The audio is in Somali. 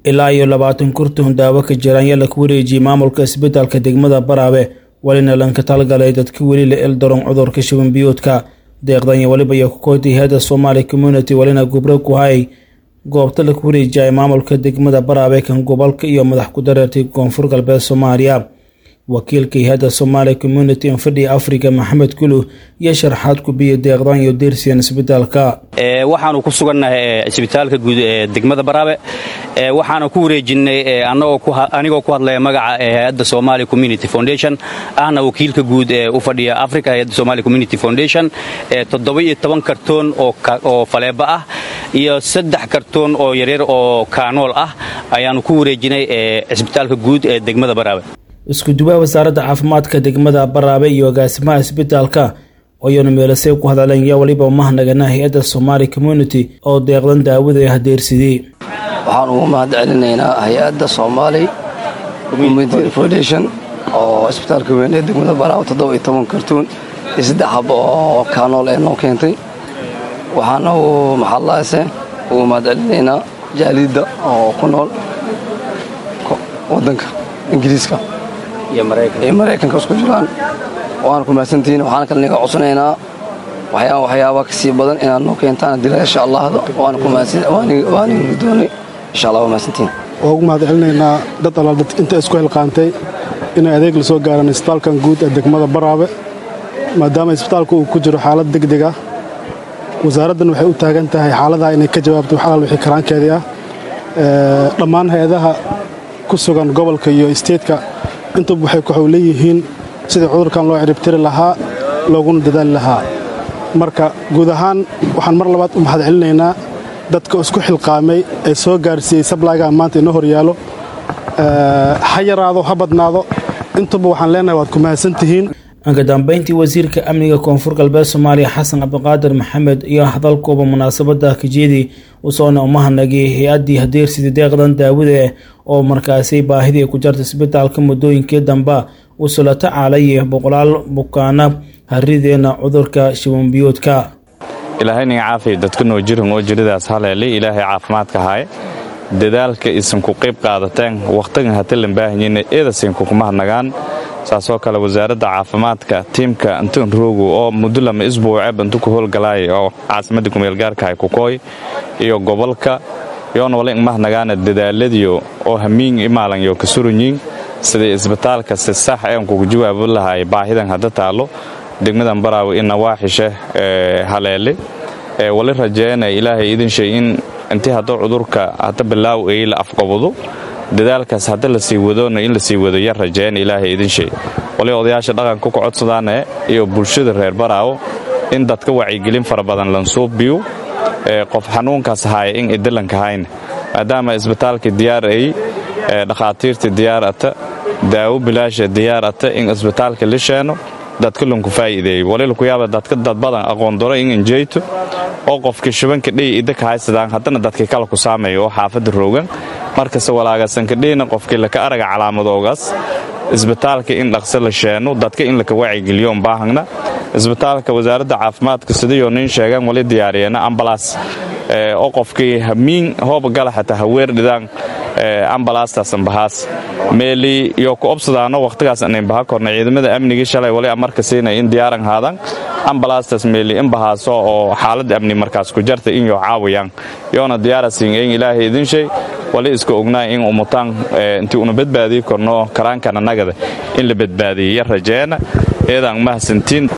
ilaa iyo labaatan kurtun daawo ka jiraan yaa laku wareejiyey maamulka isbitaalka degmada baraabe welina lanka talgalay dadka weli la eldaron cudurka shuban biyoodka deeqdan iyo weliba iyo kukootay hay-adda somaali community welina gubro ku hayay goobta laku wareejiyay maamulka degmada baraabe kan gobolka iyo madax ku dareertay koonfur galbeed soomaaliya wakiilka hay-adda somaali community infadhiga africa maxamed kulu iyo sharaxaad ku biya deeqdan iyo deersiyan isbitaalka waxaanu ku sugannahay isbitaalka guud ee degmada baraabe waxaana ku wareejinay anigoo ku hadlaya magaca hay-adda somali community foundation ahna wakiilka guud ee u fadhiya africa hay-adda somali community foundation toddoba-iyo toban kartoon oo faleeba ah iyo saddex kartoon oo yaryar oo kaanool ah ayaanu ku wareejinay cisbitaalka guud ee degmada baraabe isku duwaha wasaaradda caafimaadka degmada baraabe iyo agaasimaha isbitaalka ayanu meelasay ku hadleen yaa weliba umahnagana hay-adda somaali community oo deeqdan daawada ee hadeersidey waxaan ugu mahad celinaynaa hay-adda somaali community foundation oo isbitaalka weyn ee degmada baraabe toddoba iyo toban kartuun iyo saddex haba oo kaanool ee noo keentay waxaana uu maxadlaase ugu mahad celinaynaa jaalidda oo ku nool wadanka ingiriiska iyo maraykanka isku jiraan waana ku mahadsantihiin waxaana kale naga codsanaynaa waxyaaba kasii badan inaad noo keentaan dila insha allahda waana doonay insha allah waa mahadsantihiin waa ugu mahad celinaynaa dad allaal dad inta isku helqaantay inay adeeg la soo gaaraan isbitaalkan guud ee degmada baraabe maadaama isbitaalku uu ku jiro xaalad degdeg ah wasaaraddan waxay u taagan tahay xaaladaha inay ka jawaabto wax alaal wixii karaankeedii ah dhammaan hay-adaha ku sugan gobolka iyo isteedka intuba waxay ku xowleeyihiin sidii cudurkan loo ciribtiri lahaa looguna dadaali lahaa marka guud ahaan waxaan mar labaad u mahad celinaynaa dadka isku xilqaamay ee soo gaarsiiyey sablaygaa maanta inoo horyaalo ha yaraado ha badnaado intuba waxaan leenahay waad ku mahadsantihiin anka dambeyntii wasiirka amniga koonfur galbeed soomaaliya xasan cabdiqaadir maxamed iyo hadalkooba munaasabada kajeedii usoona umahanagay hay-addii hadeersidii deeqdan daawada oo markaasi baahidii ku jarta isbitaalka muddooyinkii damba usula tacaalaya boqolaal bukaana harideena cudurka shibanbiyoodka ilaahayninga caafiya dadka noo jirin oo jiridaas haleelay ilaahay caafimaadka haye dadaalka isanku qayb qaadateen wakhtigan hatalan baahanyina eedasinkuku mahadnagaan saasoo kale wasaaradda caafimaadka tiimka anton roogo oo muddo lama isbuuce bantu ku howlgalaaya oo caasimadda kumeelgaarka ay kukooy iyo gobolka yoona wala ingmahnagaana dadaaladiyo oo hamiing imaalanyo ka suranyiin sidai isbitaalka si sax een kugu jawaabo lahaay baahidan hadda taallo degmadan baraawe ina waaxishe haleele wali rajeena ilaahay idin shay in intii hadda cudurka hadda bilaaw ay la afqabado dadaalkaas hadda la sii wadona in la sii wado yar rajeena ilaahay idin shay wali odayaasha dhaqanka ku codsadaane iyo bulshada reer baraawo in dadka wacyigelin fara badan lansuubiyo qof xanuunkaas haaya in idalanka hayna maadaama isbitaalka diyaar ay dhakhaatiirta diyaar ata daawo bilaasha diyaar ata in isbitaalka la sheeno dadka lanku faa'iideeyo walilaku yaaba dadka dad badan aqoon daro in injeyto oo qofka shubanka dhiy idaka haysadaan haddana dadka kala ku saameeyo oo xaafadda roogan markase walaagasanka dhiyna qofkii laka araga calaamadoogaas isbitaalka in dhaqso la sheeno dadka in laka wacyigeliyo baahagna isbitaalka wasaaradda caafimaadka sidayoo nin sheegaan wali diyaariyeena ambalaas oo qofkii hamiin hooba gala xataa haweer dhidaan ambalaastaasn bahaas meeli iyo ku obsadaano wakhtigaas anayn baha korna ciidamada amnigii shalay wali amarka siinay in diyaaran haadaan ambalaastaas meeli in bahaaso oo xaaladda amni markaas ku jarta in yoo caawayaan yoona diyaarasiin in ilaahay idin shay wali iska ognaa in umutaan intii una badbaadii korno karaankana nagada in la badbaadiyay yar rajeena eedaan mahadsantiin